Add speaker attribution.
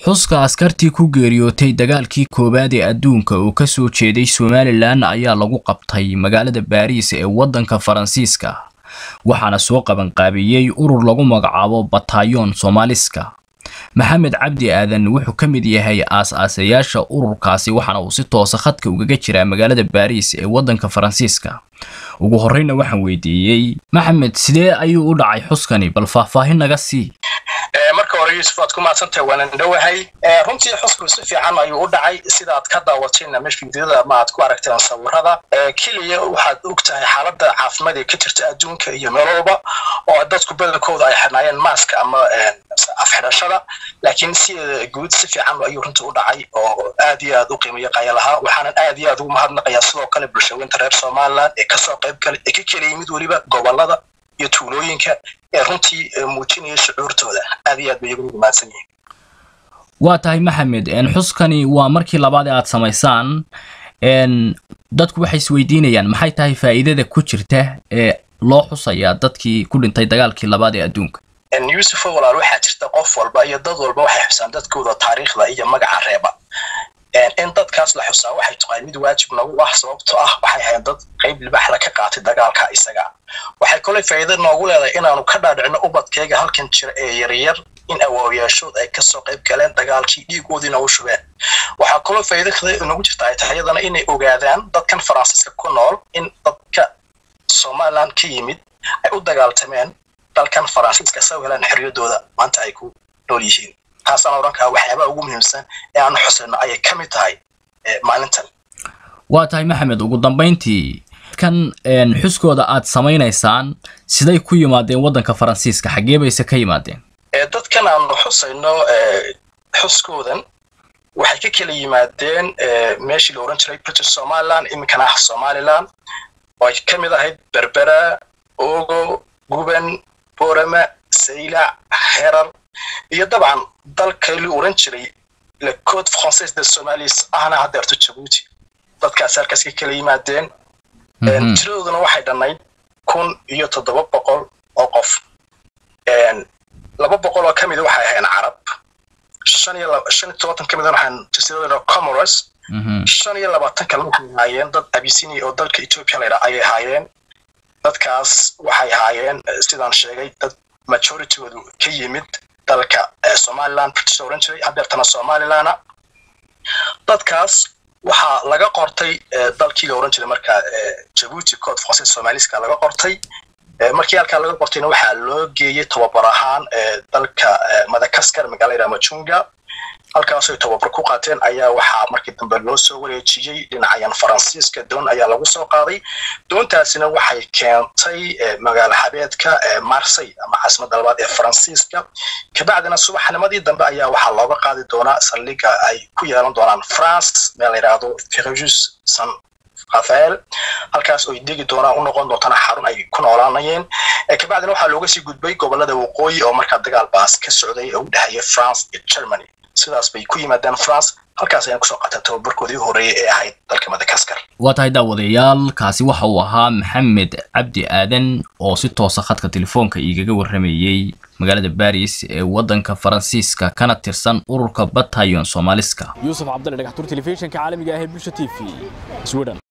Speaker 1: xuska askartii ku geeriyootay dagaalkii koowaad ee adduunka oo ka soo jeeday somalilan ayaa lagu qabtay magaalada baariis ee waddanka faransiiska waxaana soo qabanqaabiyey urur lagu magacaabo bataayoon soomaaliska maxamed cabdi aadan wuxuu ka mid yahay aas-aasayaasha ururkaasi waxaana uu si toosa khadka ugaga jiraa magaalada baariis ee waddanka faransiiska ugu horreyna waxaan weydiiyey maxamed sidee ayuu u dhacay xuskani bal faahfaahin naga sii
Speaker 2: marka hore yuusuf waad ku mahadsantahay waanan dhowahay runtii xusku si fiican ayuu u dhacay sidaad ka daawatayna mesh fiidiyada ma aad ku aragteen sawirada keliya waxaad og tahay xaaladda caafimaad ee ka jirta adduunka iyo meel walba oo dadku badankooda ay xirnaayeen maaska ama afxidhashada laakiin sideeda guud si fiican ayuu runtii u dhacay oo aad iyo aad u qiimeeya qaya lahaa waxaanan aad iyo aad ugu mahadnaqayaa sidoo kale bulshaweynta reer somaliland ee kasoo qayb kale ee ka keliya mid weliba gobolada iyo tuulooyinka ee runtii muujinaya shucuurtooda aad iyo aad bay iyagu mahadsan yihiin
Speaker 1: waa tahay maxamed xuskani waa markii labaad ee aad samaysaan dadku waxay isweydiinayaan maxay tahay faa'iidada ku jirta ee loo xusayaa dadkii ku dhintay dagaalkii labaad ee adduunka
Speaker 2: yuusufo walaal waxaa jirta qof walba iyo dad walba waxay xusaan dadkooda taariikhda iyo magaca reeba in dadkaas la xusaa waxay tahay mid waajib nagu ah sababtoo ah waxay ahayn dad qayb libaxla ka qaatay dagaalka isaga waxay koley faa'iido noogu leedahay inaanu ka dhaadhicino ubadkayga halkan jira ee yaryar in awaawiyaashood ay kasoo qayb galeen dagaalkii dhiigoodiina u shubeen waxaa kaloo faa'iido kale nagu jirta ay tahay iyadana inay ogaadaan dadkan faransiiska ku nool in dadka somaliland ka yimid ay u dagaaltameen dalkan faransiiska soo helaan xorriyadooda maanta ay ku nool yihiin taasaan odhan kaha waxyaabaha ugu muhiimsan ee aanu xusayno ayay ka mid tahay maalintan
Speaker 1: waa tahay maxamed ugu dambayntii kan xuskooda aad samaynaysaan siday ku yimaadeen waddanka faransiiska xaggee bayse ka yimaadeen
Speaker 2: dadkan aanu xusayno xuskoodan waxay ka kala yimaadeen meeshii la ohan jiray british somaliland iminkana ah somaliland oo ay ka mid ahayd berbera ogo guban borama saylac herar iyo dabcan dalka la oran jiray le code français de somalis ahna haddeerto jabuuti dadkaas halkaas ka kala yimaadeen tiradooduna waxay dhannayd kun iyo toddoba boqol oo qof laba boqol oo ka mida waxay ahayn carab shan iyo shan iyo tobantan ka mida waxaan jasiiradooda comoros shan iyo labaatan kale waxay ahaayeen dad abisinia oo dalka ethiopia la yidhaha ayay ahaayeen dadkaas waxay ahaayeen sidaan sheegay dad majoritygoodu ka yimid dalka somaliland british oran jiray hadeertana somalilana dadkaas waxaa laga qortay dalkii la oran jiray markaa jabuuti code français somaliska laga qortay markii halkaa laga qortayna waxaa loo geeyey tababar ahaan dalka madagaskar magaalada majunga halkaasay tababar ku qaateen ayaa waxaa markii dambe loo soo wareejiyey dhinacayan faransiiska doon ayaa lagu soo qaaday doontaasina waxay keentay magaalo xabeedka marsey ama caasimadda labaad ee faransiiska kabacdina subaxnimadii dambe ayaa waxaa looga qaadi doonaa saldhiga ay ku yeelan doonaan france meel la yidhaahdo fergus san rafael halkaas oy degi doonaan u noqon doontana xarun ay ku noolaanayeen kabacdina waxaa looga sii gudbay gobolada waqooyi oo markaa dagaal baas ka socday oo u dhexeeya france iyo germany sidaas bay ku yimaadeen france halkaas ayaan kusoo qaata tababarkoodii horreeyay ee ahayd dalka madagaskar
Speaker 1: waa tahay daawadayaal kaasi waxa uu ahaa maxamed cabdi aadan oo si toosa khadka telefoonka igaga warramayey magaalada baris ee waddanka faransiiska kana tirsan ururka batayon soomaaliska
Speaker 3: yuusuf cabdalle dhagaxtuur telefishinka caalamiga ah ee bulsha t v sweden